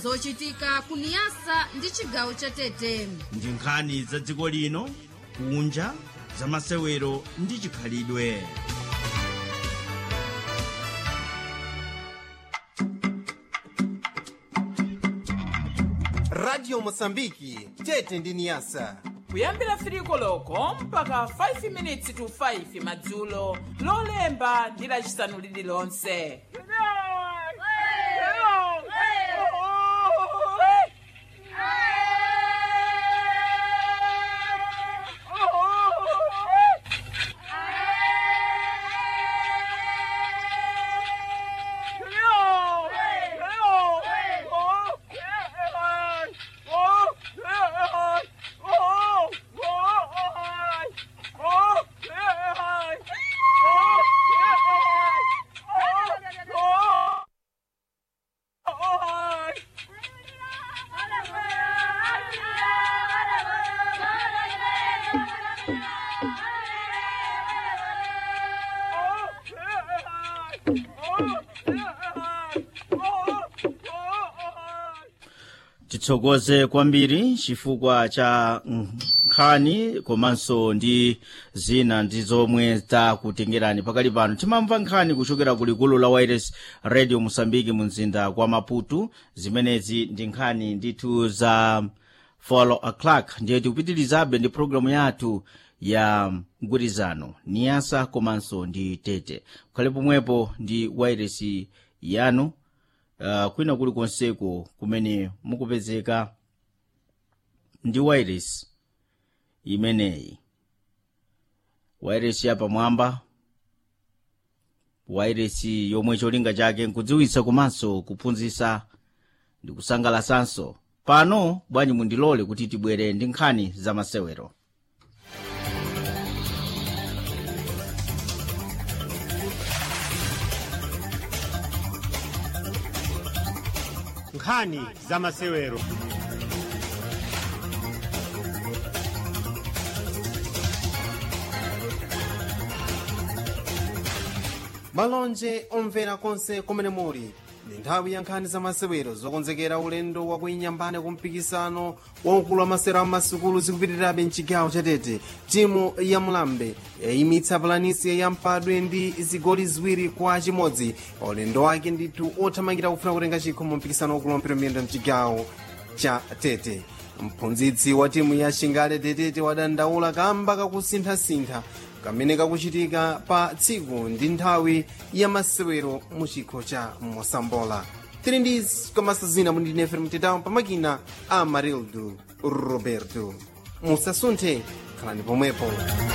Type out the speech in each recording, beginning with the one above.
zochitika kuniyasa ndi chigawo cha tete ndi nkhani za dziko lino kunja za masewero ndi chikhalidwe radio mosambiki tete ndi niyasa kuyambira 3 koloko mpaka 5 minutes to 5 madzulo lolemba ndi lacisanu lililonse titsokoze kwambiri chifukwa cha nkhani komanso ndi zina ndi zomwe takutengerani pakali pano timamva nkhani kuchokera ku likulu la wires radio mosambiki mu mzinda wa maputo zimenezi ndi nkhani ndithu za follow o'clock ndiye tikupitirizabe ndi programu yathu ya mgwirizano niyasa komanso ndi tete kukhale pomwepo ndi wires yanu uh, kwina kuli konseko kumene mukupezeka ndi wireless imeneyi wireless yapamwamba wireless yomwe cholinga chake nkudziwitsa komanso kuphunzitsa ndi kusangalasanso pano bwanji mundilole kuti tibwere ndi nkhani za masewero nkhani za masewero malonje omvera konse kumene muli ndi nthawi ya nkhani za masewero zokonzekera ulendo wa kuinyambane ku mpikisano waukulu wa masewero a masukulu zikupitirirabe mchigawo chatete timu ya mlambe yayimitsa pulanisi ya mpadwe ndi zigoli ziwiri kwa chimodzi pa ulendo wake ndithu othamangira kufuna kutenga chikho mu mpikisano waukulu wa mpira miyendo mchigawo cha tete mphunzitsi wa timu ya shingale tetete wadandaula kamba kakusinthasintha kamene kakuchitika pa tsiku ndi nthawi ya masewero mu chikho cha mosambola tili ndi komanso zina mundinefere mtetawo pamakina a marildo roberto musasunthe khalani pomwepo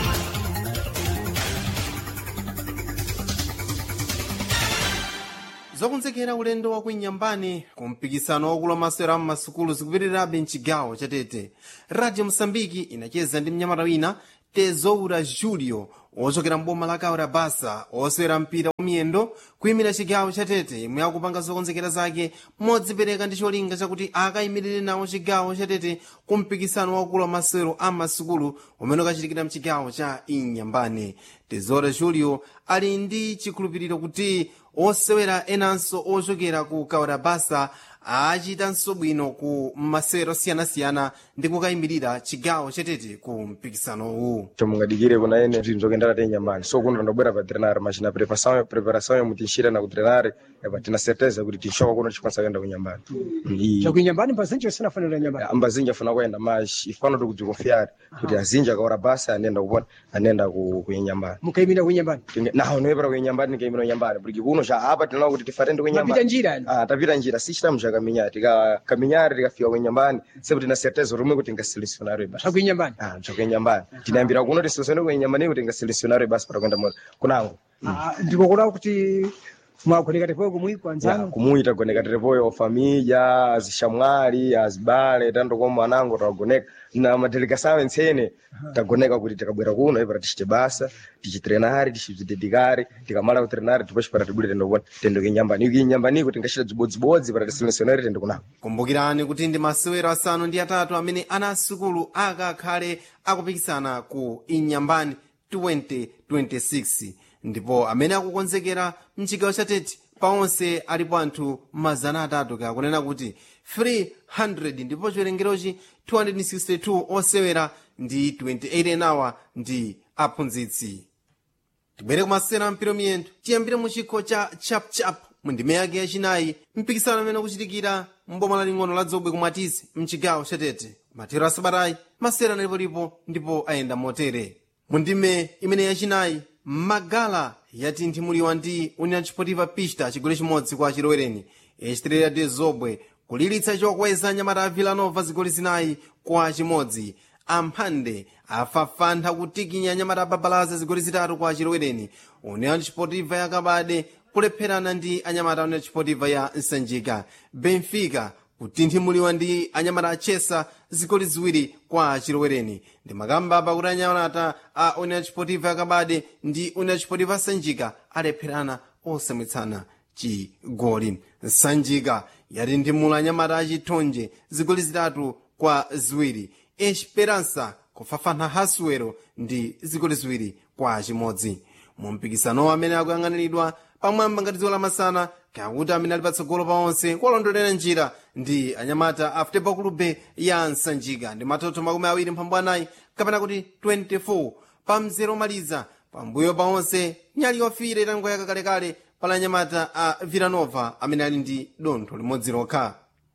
zokonzekera ulendo wa kuinyambani ku mpikisano wakulu wa masewero a masukulu zikupitirirabe mchigawo chatete radio mosambiki inacheza ndi mnyamata wina tezoura julio ochokera mboma la kaura basa osewera mpira wa miyendo kuyimira chigawo chatete imwe akupanga zokonzekera zake modzipereka ndi cholinga chakuti akayimirire nawo chigawo chatete ku mpikisano wakulu wa masewero a masukulu umene ukachitikira mchigawo cha inyambane tezoura julio ali ndi chikhulupiriro kuti osewera enanso ochokera ku kaura basa achitanso bwino ku masewero osiyanasiyana ndi kukayimirira chigawo chatete ku mpikisanowu chomungadikire kuna ene zvinhu zvokuendera tenyambani so kuno tandobwera pa trenare machina preparação preparação yamu tinxira na ku trenare epa tina certeza kuti tinxoka kuno tichikwanisa kuenda kunyambani chakuinyambani mbazinji usina fanira nyambani ambazinji afuna kuenda mas ifano tikudzikonfiare kuti azinji akaora basa anenda kupona anenda kuinyambani mukayimira kuinyambani naho noyepera kuinyambani nikayimira kuinyambani porque kuno cha apa tinaona kuti tifatende mapita kuinyambani njira yani Ah, tapita njira si chitamu cha kaminyari tika kaminyari tikafika kuinyambani sepo tina certeza rumwe kuti ngasilisiona basi chakuinyambani Ah, chakuinyambani tinayambira kuno tisosone kuinyambani kuti ngasilisiona basi para kuenda moto kunango ndikokuda kuti mwagoneka tepoyo kumwiko Ya, anzanu kumuita goneka terepoyo família azixamwali azibale tanto como anango tagoneka na madelegação ensene tagoneka kuti tikabwera kuno ipara tichite basa tichitrenari tichizidedikari tikamala kutrenari depois para tibwire tendo kuona tendo kinyambani iki nyambaniko tingachita dzibodzibodzi para tisilesioneri tendo kunako kumbukirani kuti ndi masewero asanu ndi atatu amene ana asukulu akakhale akupikisana ku inyambani 2026 ndipo amene akukonzekera mchigawo cha tete paonse alipo anthu mazana atatu kakunena kuti 300 ndipo chiwerengerochi 262 osewera ndi 28 enawa ndi aphunzitsi tibwere kumasera mpira miyendo tiyambire mu chikho cha chapchap mu ndime yake yachinayi mpikisano amene ukuchitikira mboma laling'ono la dzobwe kumatizi mchigawo chatete mathero asabatayi masera analipolipo ndipo ayenda motere mu ndime imene yachinayi magala yatinthimulidwa ndi union chipotiva pista chigoli chimodzi kwa chilowereni echitirira de zobwe kulilitsa chokweza nyamata a villanova zigoli zinayi kwa chimodzi amphande afafantha kutikinya nyamata ababalaza zigoli zitatu kwa chilowereni union chipotiva yakabade kulepherana ndi anyamata union chipotiva ya nsanjika benfica kutinthimuliwa ndi anyamata achesa zigoli ziwiri kwa chilowereni ndi makamba pakuti anyamata a union chipotiva yakabade ndi union chipotiva sanjika alepherana osamwitsana chigoli sanjika yatinthimula anyamata achithonje zigoli zitatu kwa ziwiri esperança kufafantha hasuwero ndi zigoli ziwiri kwa chimodzi mu mpikisanowo amene akuyang'aniridwa pamwamba ngati dziko lamasana kakuti amene ali patsogolo pa onse kuwalondolera njira ndi anyamata a futebol clube ya nsanjika ndi matoto makumi awiri mphambu anayi kapena kuti 24 pa mzere omaliza pambuyo pa onse nyali yofira itangoyaka kalekale pala anyamata a villanova amene ali ndi dontho limodzi lokha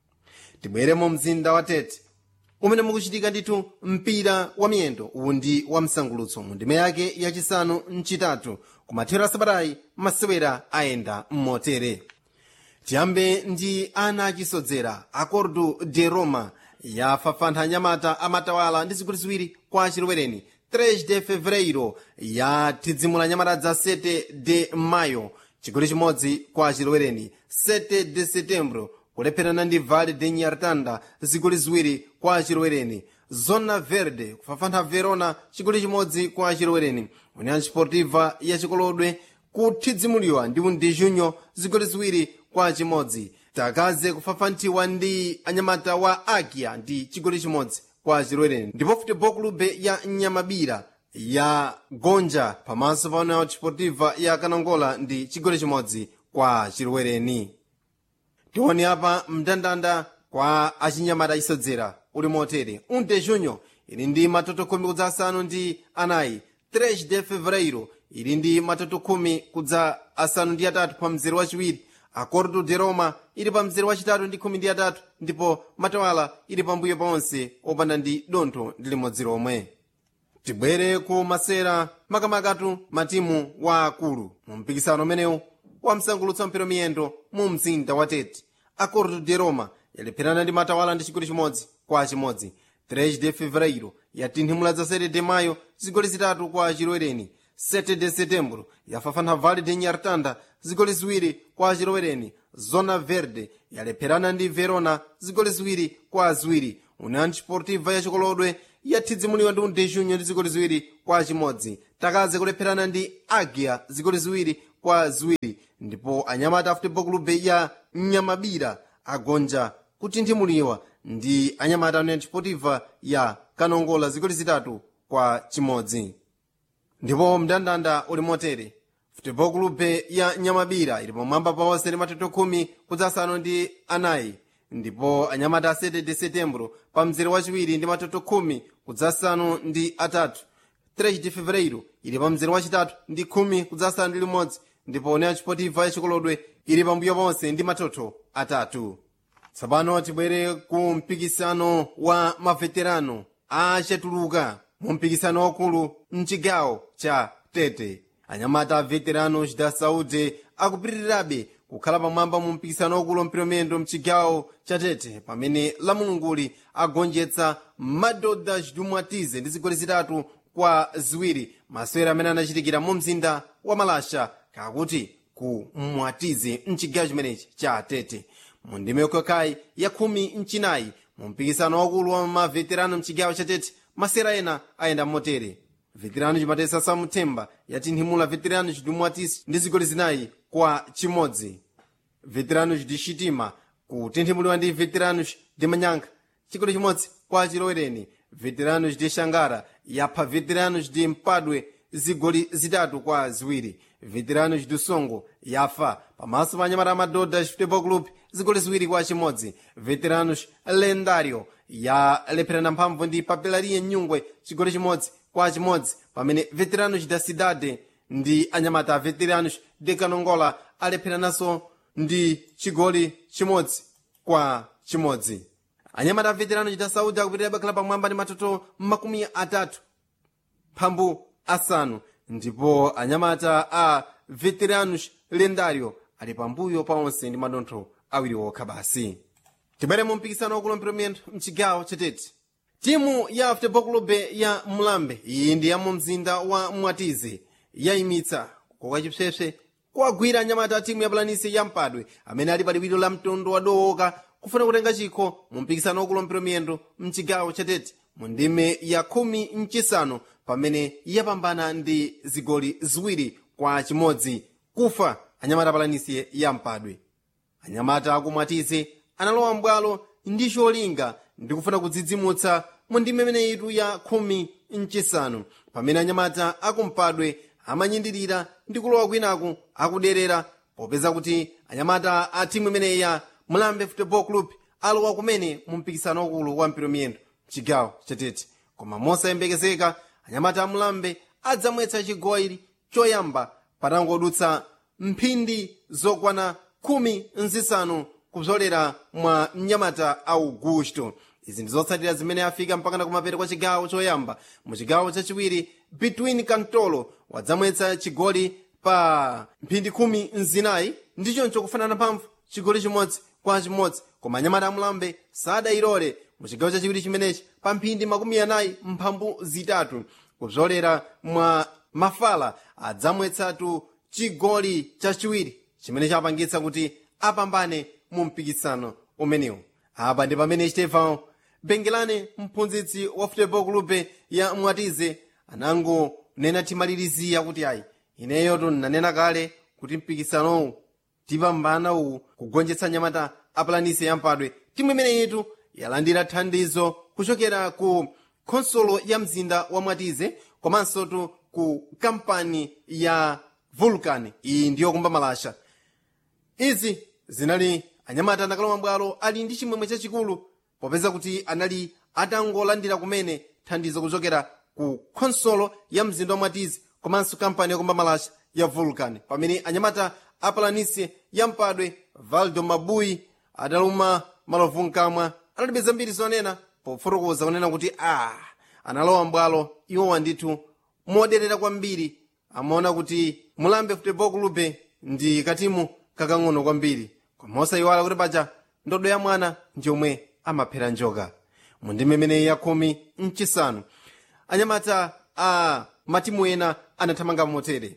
tibwere mu mzinda wa tete umene mukuchitika ndithu mpira wa miyendo uwu ndi wa msangulutso mu ndime yake yachisanu mchitatu kumathero asabatayi masewera ayenda mmotere tiyambe ndi ana achisodzera acordo de roma yafafantha anyamata amatawala ndi zigoli ziwiri kwa chilowereni 3 de fevereiro yathidzimula anyamata za 7 de mayo chigoli chimodzi kwa chilowereni 7 de setembro kulepherana ndi vale de nyartanda zigoli ziwiri kwa chilowereni zona verde kufafantha verona chigoli chimodzi kwa chilowereni union sportiva ya chikolodwe kuthidzimuliwa ndi undi junyo zigoli ziwiri kwa chimodzi takaze kufafanthiwa ndi anyamata wa agia ndi chigoli chimodzi kwa chilowereni ndipo futebol clube ya nyamabira ya gonja pamaso pa union sportiva ya kanongola ndi chigoli chimodzi kwa chilowereni tioni apa mndandanda kwa achinyamata isodzera uli motere un de junho ili ndi matoto khumi kudza asanu ndi anayi 3 de fevereiro ili ndi matoto khumi kudza asanu ndi atatu pa mzere wachiwiri acordo de roma ili pa mzere wachitatu ndi khumi ndi atatu ndipo matawala ili pambuyo paonse opanda ndi dontho ndi limodzi lomwe tibwere ku masera makamakatu matimu wa akulu mu mpikisano umenewu wa msangulutso mpira miyendo mu mzinda wa tete acordo de roma yalepherana ndi matawala ndi chigoli chimodzi kwa chimodzi 3 de fevereiro yatinthimula za 7 de mayo zigoli zitatu kwa chilowereni 7 de setembro yafafantha vale de nyartanda zigoli ziwiri kwa chilowereni zona verde yalepherana ndi verona zigoli ziwiri kwa ziwiri union sportiva ya chikolodwe yathidzimuliwa ndi undejunyo ndi zigoli ziwiri kwa chimodzi takaze kulepherana ndi agia zigoli ziwiri kwa ziwiri ndipo anyamata a futebol clube ya nyamabira agonja kutinthimuliwa ndi anyamata union sportiva ya kanongola zigoli zitatu kwa chimodzi ndipo mndandanda uli motere futebol clube ya nyamabira ili pamwamba paonse ndi matoto khumi kudza asanu ndi anayi ndipo anyamata a 7 de setembro pa mzere wachiwiri ndi matoto khumi kudza asanu ndi atatu 3 de fevereiro ili pa mzere wachitatu ndi khumi kudza asanu ndi limodzi ndipo union sportiva yachikolodwe ili pambuyo ponse ndi matoto atatu tsopano tibwere ku mpikisano wa maveterano achatuluka mu mpikisano waukulu mchigawo cha tete anyamata a veteranos da saúde akupitirirabe kukhala pamwamba mu mpikisano waukulu mpiromendo mchigawo cha tete pamene lamulunguli agonjetsa madodha chidumwatize ndi zigoli zitatu kwa ziwiri masewera amene anachitikira mu mzinda wa malasha kakuti ku mwatize mchigawo chimenechi cha tete mu ndime yokhakhayi ya khumi mchinayi mu mpikisano wakulu wa maveterano mchigawo cha tete masewera ena ayenda motere veterano chimatesa samthemba yatinthimula veterano chidumwatisi ndi zigoli zinayi kwa chimodzi veteranos de chitima kutinthimuliwa ndi veteranos de manyanka chigoli chimodzi kwa chilowereni veteranos de xangara yapha veteranos de mpadwe zigoli zitatu kwa ziwiri veteranos do songo yafa pamaso pa anyamata amadodha futebol club zigoli ziwiri kwa chimodzi veteranos lendario yalepherana mphamvu ndi papelaria nyungwe chigoli chimodzi kwa chimodzi pamene veteranos da cidade ndi anyamata a veteranos de canongola alepherananso ndi chigoli chimodzi kwa chimodzi anyamata a veteranos da saudi akupitirira bakhala pamwamba ndi matoto makumi atatu mphambu asanu ndipo anyamata a veteranos lendario ali pambuyo pa onse ndi madontho awiri okha basi tibwere mu mpikisano wakulompero mchigawo chatete timu ya futebol club ya mulambe iyi ndi ya mu mzinda wa mwatize yayimitsa koka chipsepse kuwagwira anyamata a timu ya pulanisi ya mpadwe amene ali pa liwiro la mtondo wadowoka kufuna kutenga chikho mu mpikisano wakulompero miyendo mchigawo chatete mu ndime ya khumi mchisanu pamene yapambana ndi zigoli ziwiri kwa chimodzi kufa anyamata a pulanisi ya mpadwe anyamata akumwatize analowa mbwalo ndi cholinga ndi kufuna kudzidzimutsa mu ndime imeneyitu ya khumi mchisanu pamene anyamata akumpadwe amanyindirira ndi kulowa kwinaku akuderera popeza kuti anyamata a timu imeneyi ya mulambe football club alowa kumene mu mpikisano wakulu wa mpira miyendo chigawo chatete koma mosayembekezeka anyamata a mulambe adzamwetsa chigoli choyamba patangodutsa mphindi zokwana khumi nzisanu kupsolera mwa mnyamata augusto izi ndizotsatira zimene afika mpakana kumapeto kwa chigawo choyamba mu chigawo chachiwiri between kantolo wadzamwetsa chigoli pa mphindi khumi nzinayi ndichoncho kufanana mphamvu chigoli chimodzi kwa chimodzi koma anyamata amulambe sadayilole mu chigawo chachiwiri chimenechi pa mphindi makumi anayi mphambu zitatu kupsolera mwa mafala adzamwetsatu chigoli chachiwiri chimene chapangitsa kuti apambane mu mpikisano umenewu apa ndi pamene stefan bengelane mphunzitsi wa futebol club ya mwatize anangonena timalirizira kuti ayi ineyo tonanena kale kuti mpikisanowu tipambana uwu kugonjetsa nyamata apulanisi yampadwe timu imeneyitu yalandira thandizo kuchokera ku khonsolo ya mzinda wa mwatize komanso tu ku kampani ya vulcan iyi ndiyo kumba malasha izi zinali anyamata anakalowa mbwalo ali ndi chimwemwe chachikulu popeza kuti anali atangolandira kumene thandizo kuchokera ku khonsolo ya mzinda wa mwatizi komanso kampani yakumba malasha ya vulcan pamene anyamata apalanisi ya mpadwe valdo mabuyi adaluma malovu mkamwa analibe zambiri zonena pofotokoza kunena kuti a analowa mbwalo iwowa ndithu moderera kwambiri amaona kuti mulambe futebol club ndi katimu kakang'ono kwambiri koma osayiwala kuti paja ndodo ya mwana njomwe amaphera njoka mu ndime imeneyi ya khumi mchisanu anyamata a matimu ena anathamanga motere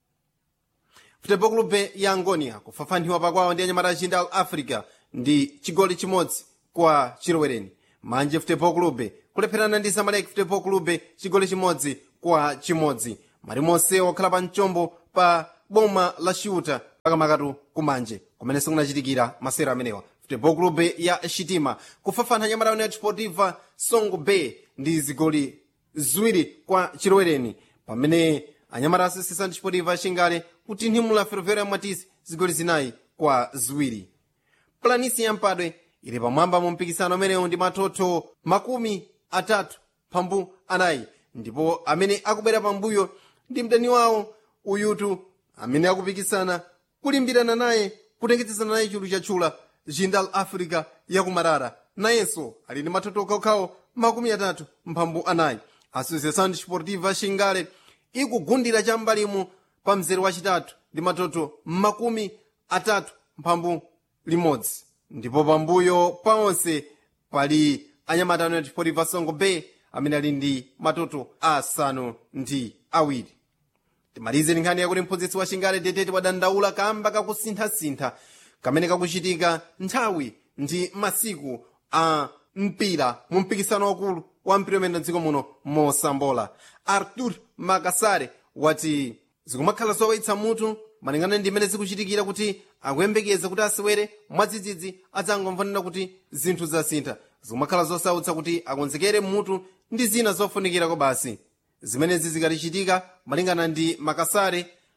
futebol club ya angonia kufafaniwa pakwawo ndi anyamata achinda al africa ndi chigoli chimodzi kwa chilowereni manje futebol club kulepherana ndi zamalek futebol club chigoli chimodzi kwa chimodzi mali monse wakhala pa mchombo pa boma la shuta pakamakatu kumanje kumene sikunachitikira masero amenewa futebol club ya shitima kufafana nyamata united sportiva songo bay ndi zigoli ziwiri kwa chilowereni pamene anyamata asisisa ndi sportiva chingale kutinthimula ferroviário ya mwatisi zigoli zinayi kwa ziwiri planisi yampadwe ili pamwamba mu mpikisano amenewo ndi matoto makumi atatu pambu anayi ndipo amene akubwera pambuyo ndi mdani wawo uyutu amene akupikisana kulimbirana naye kutengetsesana naye chulu chatchula jindal africa yakumarara nayenso ali ndi matoto okhaokhawo makumi atatu mphambu anayi associação desportiva xingale ikugundira cham'mbalimu pa mzere wachitatu ndi matoto makumi atatu mphambu limodzi ndipo pambuyo pa onse pali anyamata united sportiva songo bay amene ali ndi matoto asanu ndi awiri timalize ndi nkhani yakuti mphunzitsi wa chingale detete wadandaula kamba kakusinthasintha kamene kakuchitika nthawi ndi masiku a mpira mu mpikisano wakulu wa mpira umene mdziko muno mosambola artur makasare wati zikumakhala zowawitsa mutu malingana ndi imene zikuchitikira kuti akuyembekeza kuti asewere mwadzidzidzi adzangomvanena kuti zinthu zasintha zikumakhala zosautsa kuti akonzekere mutu ndi zina zofunikirako basi zimenezi zikatichitika malingana ndi makasare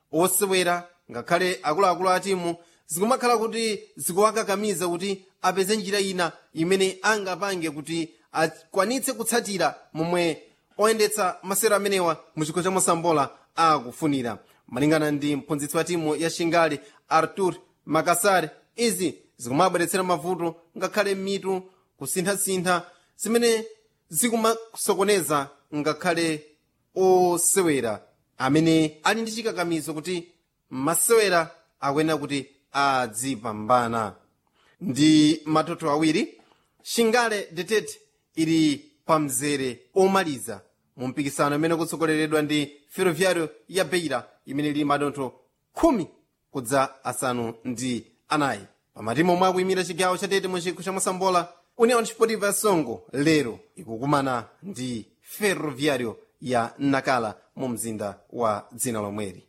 osewera ngakhale akuluakulu a timu zikumakhala kuti zikuwakakamiza kuti apeze njira ina imene angapange kuti akwanitse kutsatira momwe oyendetsa masewero amenewa mu chikho cha mosambola akufunira malingana ndi mphunzitsi wa timu ya shingali artur makasare izi zikumabweretsera mavuto ngakhale mitu kusinthasintha zimene zikumasokoneza ngakhale osewera amene ali ndi chikakamizo kuti masewera akuyenera kuti adzipambana ndi matoto awiri shingale detete ili pa mzere omaliza mu mpikisano imene kutsogoleredwa ndi ferroviario ya beira imene ili madontho khumi kudza asanu ndi anayi pamatimu omwe akuyimira chigawo chatete mu chikho cha mosambola union sportiva ya songo lero ikukumana ndi ferroviario ya nakala mu mzinda wa dzina lomweri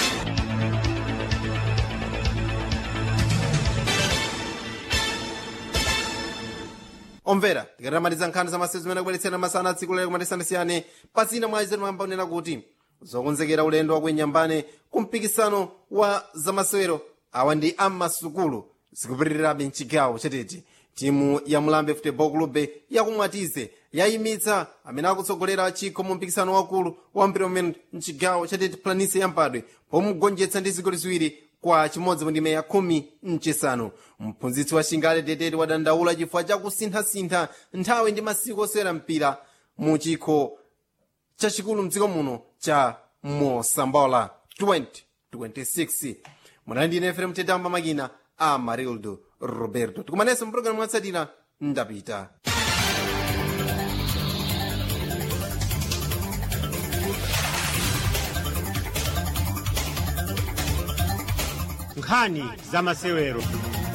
omvera tikatamaliza nkhani za masewero zimene akubweretsera masana atsiku lero kumatisanasiyane pasina mwa izetu mambanena kuti zokonzekera ulendo wakuinyambane ku mpikisano wa zamasewero awa ndi ammasukulu zikupitirirabe mchigawo chatete timu ya mulambe football club yakumwatize yayimitsa amene akutsogolera chikho mu mpikisano wakulu wa mpira umene mchigawo chatete planise yampadwe pomugonjetsa ndi zigoli ziwiri kwa chimodzi mu ndime ya khumi mchisanu mphunzitsi wa shingale detete wadandaula chifukwa chakusinthasintha nthawi ndi masiku osewera mpira mu chikho chachikulu mdziko muno cha mosambola 2026 munali ndine fm tetamba makina a marildo roberto tikumananso mpulogalamu mwatsatira ndapita nkhani za masewero